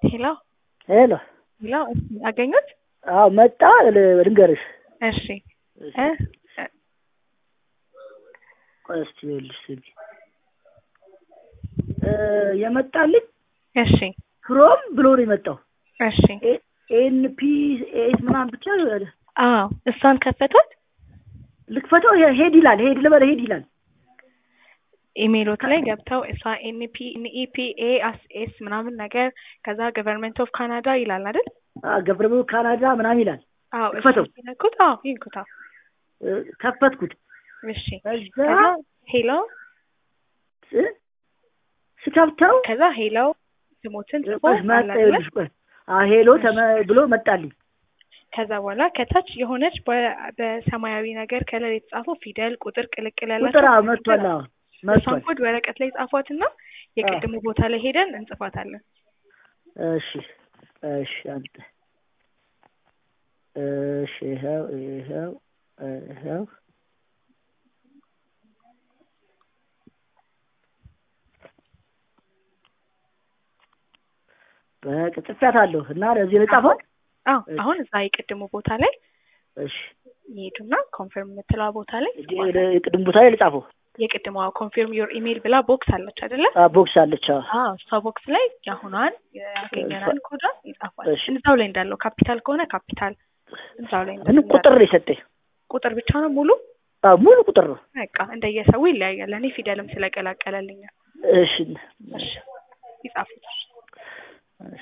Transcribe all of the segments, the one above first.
ሄሎ ሄሎ ሄሎ፣ እስኪ አገኙት? አዎ መጣ። ል- ልንገርሽ እሺ እ ቆይ እስኪ ይኸውልሽ ስሚ እ የመጣልኝ እሺ ክሮም ብሎ ነው የመጣው እሺ። ኤን ፒ ኤስ ምናምን ብቻ አዎ እሷን ከፈቷት። ልክፈተው ሄድ ይላል ሄድ ልበል ሄድ ይላል ኢሜይሎት ላይ ገብተው እሷ ኤንፒ ኤንኢፒ ኤ ኤስ ምናምን ነገር ከዛ ገቨርንመንት ኦፍ ካናዳ ይላል አይደል? ገብረብ ካናዳ ምናምን ይላል አዎ እሱ ክፈተው። ሲነኩት፣ አዎ ይንኩታ። እ፣ ከፈትኩት እሺ ከዛ ከዛ ሄሎ እ፣ ስከፍተው ከዛ ሄሎ ስሞትን ጽፎ ቆይ መጣ አለ አይደለ? ይኸውልሽ ቆይ አ ሄሎ ተመ ብሎ መጣልኝ ከዛ በኋላ ከታች የሆነች በ- በሰማያዊ ነገር ከለር የተጻፈው ፊደል ቁጥር ቅልቅል ቁጥር ያላቸው አዎ መጥቷል አዎ እሷን መጥቷል ኮድ ወረቀት ላይ ጻፏትና የቅድሙ ቦታ ላይ ሄደን እንጽፋታለን። እሺ እሺ አንተ እሺ ይኸው ይኸው ይኸው በቃ ጽፌያታለሁ እና ለዚህ ልጻፈው አዎ እሺ። አሁን እዛ የቅድሙ ቦታ ላይ እሺ ይሄዱና ኮንፊርም የምትለዋ ቦታ ላይ የቅድም ቦታ ላይ ልጻፈው የቅድሟ ኮንፊርም ዮር ኢሜይል ብላ ቦክስ አለች አይደለ? አ ቦክስ አለች አዎ አዎ እሷ ቦክስ ላይ የአሁኗን ያገኘናል ኮዷን ይጻፋል። እሺ። እዛው ላይ እንዳለው ካፒታል ከሆነ ካፒታል እዛው ላይ ምን ቁጥር ነው የሰጠኝ ቁጥር ብቻ ነው ሙሉ አዎ ሙሉ ቁጥር ነው በቃ እንደየሰው ይለያያል። እኔ ፊደልም ስለቀላቀለልኝ ነው። እሺ እሺ ይጻፉት። እሺ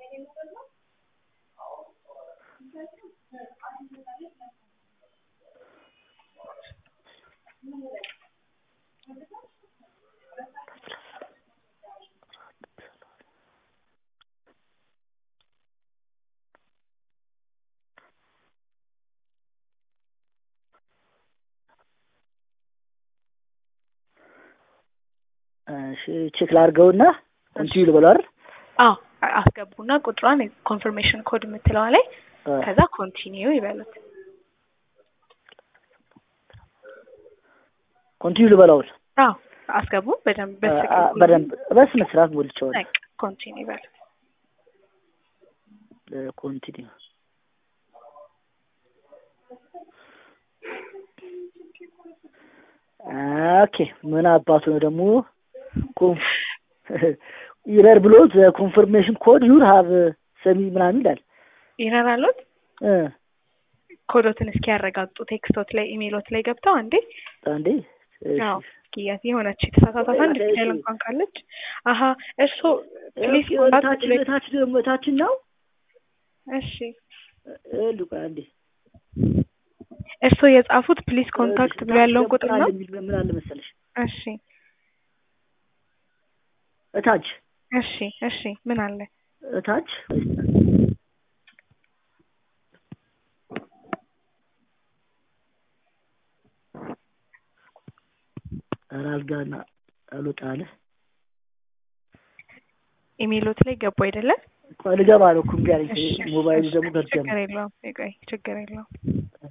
እሺ ቼክ ላድርገውና እንትን ልበለው አይደል አዎ አስገቡና ቁጥሯን ኮንፊርሜሽን ኮድ የምትለዋ ላይ አ፣ ከዛ ኮንቲኒው ይበሉት። ኮንቲኒው ልበላው አዎ አስገቡ በደንብ አ፣ በስቅ አ፣ በደንብ በስነ ስርዓት ሞልቼዋለሁ በቃ ኮንቲኒው ይበሉት። ኮንቲኒው ኦኬ ምን አባቱ ነው ደግሞ ኮንፍ ኢረር ብሎ ኮንፈርሜሽን ኮድ ዩር ሀቭ ሰሚ ምናምን ይላል ይረራሉት እ ኮዶትን እስኪ ያረጋግጡ። ቴክስቶት ላይ ኢሜይሎት ላይ ገብተው አንዴ አንዴ እሺ አዎ እስኪ ያት የሆነች የተሳሳታት አንድ ፊደል እንኳን ካለች አሀ እርሶ ፕሊስ ኮንታክት ታችን ብሎ ታች ደግሞ ታችን ነው እሺ እ ልቆ አንዴ እርሶ የጻፉት ፕሊስ ኮንታክት ብሎ ያለውን ቁጥር ነው። ምን አለ መሰለሽ እሺ እታች እሺ እሺ ምን አለ እታች ኧረ አልጋና አልወጣ አለ ኢሜይሎት ላይ ገቡ አይደለም? ቆይ ልገባ ነው እኮ እምቢ አለኝ እሺ ሞባይሉ እሺ፣ ደግሞ ገብቶ ችግር የለውም። ቆይ ችግር የለውም።